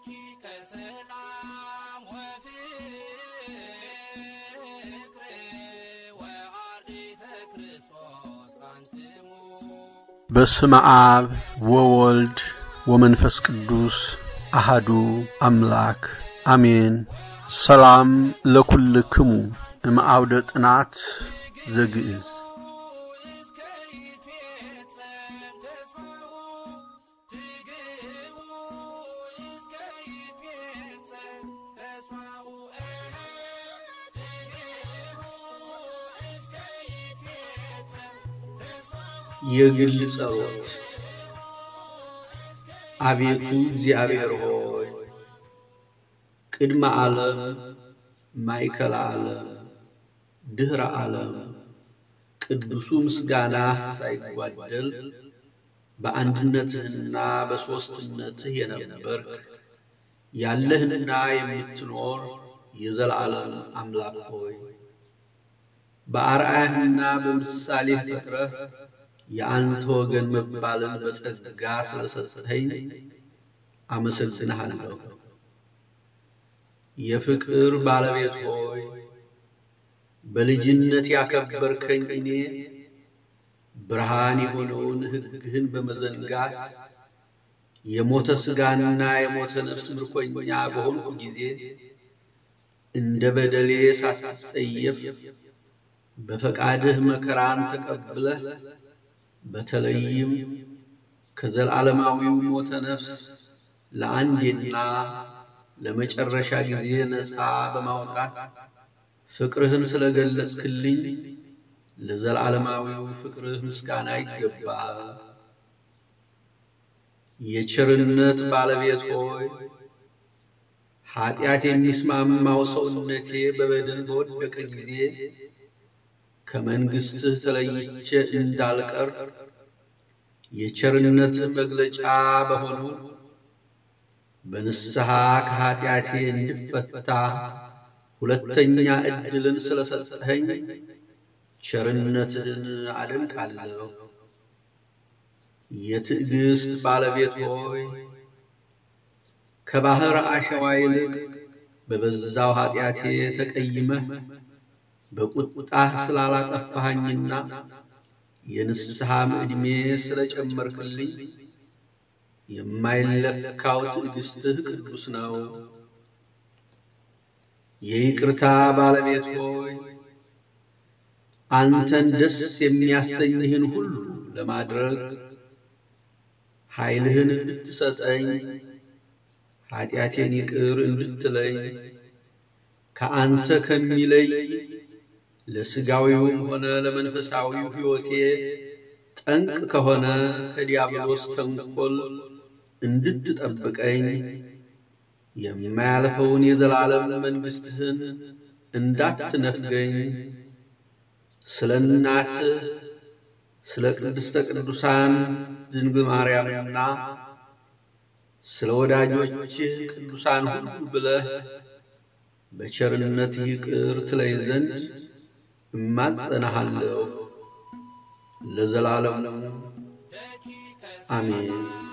ደቂቀ ሰላም ወፍቅር ወአርዲተ ክርስቶስ አንትሙ በስመ አብ ወወልድ ወመንፈስ ቅዱስ አሃዱ አምላክ አሜን። ሰላም ለኩልክሙ እምአውደ ጥናት ዘግእዝ እስከ ይትፌጸም ተስፋው ትግው እስከ ይትፌጸም ተስፋው ትግው እስከ ይትፌጸም ተስፋው የግል ጸሎት። አቤቱ እግዚአብሔር ሆይ ቅድመ ዓለም፣ ማእከለ ዓለም፣ ድኅረ ዓለም ቅዱሱ ምስጋናህ ሳይጓደል በአንድነትህና በሦስትነትህ የነበርክ ያለህና የምትኖር የዘላለም አምላክ ሆይ በአርአያህና በምሳሌህ ፈጥረህ የአንተ ወገን መባልን በጸጋ ስለሰጠኸኝ አመሰግንሃለሁ። የፍቅር ባለቤት ሆይ በልጅነት ያከበርከኝ እኔ ብርሃን የሆነውን ሕግህን በመዘንጋት የሞተ ሥጋና የሞተ ነፍስ ምርኮኛ በሆንኩ ጊዜ እንደ በደሌ ሳትጸየፍ በፈቃድህ መከራን ተቀብለህ በተለይም ከዘላለማዊው ሞተ ነፍስ ለአንዴና ለመጨረሻ ጊዜ ነፃ በማውጣት ፍቅርህን ስለገለጽክልኝ ለዘላለማዊው ፍቅርህ ምስጋና ይገባል። የቸርነት ባለቤት ሆይ ኀጢአት የሚስማማው ሰውነቴ በበደል በወደቀ ጊዜ ከመንግሥትህ ተለይቼ እንዳልቀር የቸርነት መግለጫ በሆነው በንስሐ ከኀጢአቴ እንድፈታ ሁለተኛ ዕድልን ስለሰጠኸኝ ቸርነትህን አደንቃለሁ። የትዕግሥት ባለቤት ሆይ ከባሕር አሸዋ ይልቅ በበዛው ኀጢአቴ ተቀይመህ በቁጣህ ስላላጠፋኸኝና የንስሐም ዕድሜ ስለ ጨመርክልኝ የማይለካው ትዕግሥትህ ቅዱስ ነው። የይቅርታ ባለቤት ሆይ አንተን ደስ የሚያሰኝህን ሁሉ ለማድረግ ኃይልህን እንድትሰጠኝ ኀጢአቴን ይቅር እንድትለኝ ከአንተ ከሚለይ ለሥጋዊውም ሆነ ለመንፈሳዊው ሕይወቴ ጠንቅ ከሆነ ከዲያብሎስ ተንኰል እንድትጠብቀኝ የማያልፈውን የዘላለም መንግሥትህን እንዳትነፍገኝ ስለ እናትህ ስለ ቅድስተ ቅዱሳን ድንግል ማርያምና ስለ ወዳጆችህ ቅዱሳን ሁሉ ብለህ በቸርነት ይቅር ትለኝ ዘንድ እማጸናሃለሁ ለዘላለሙ አሜን።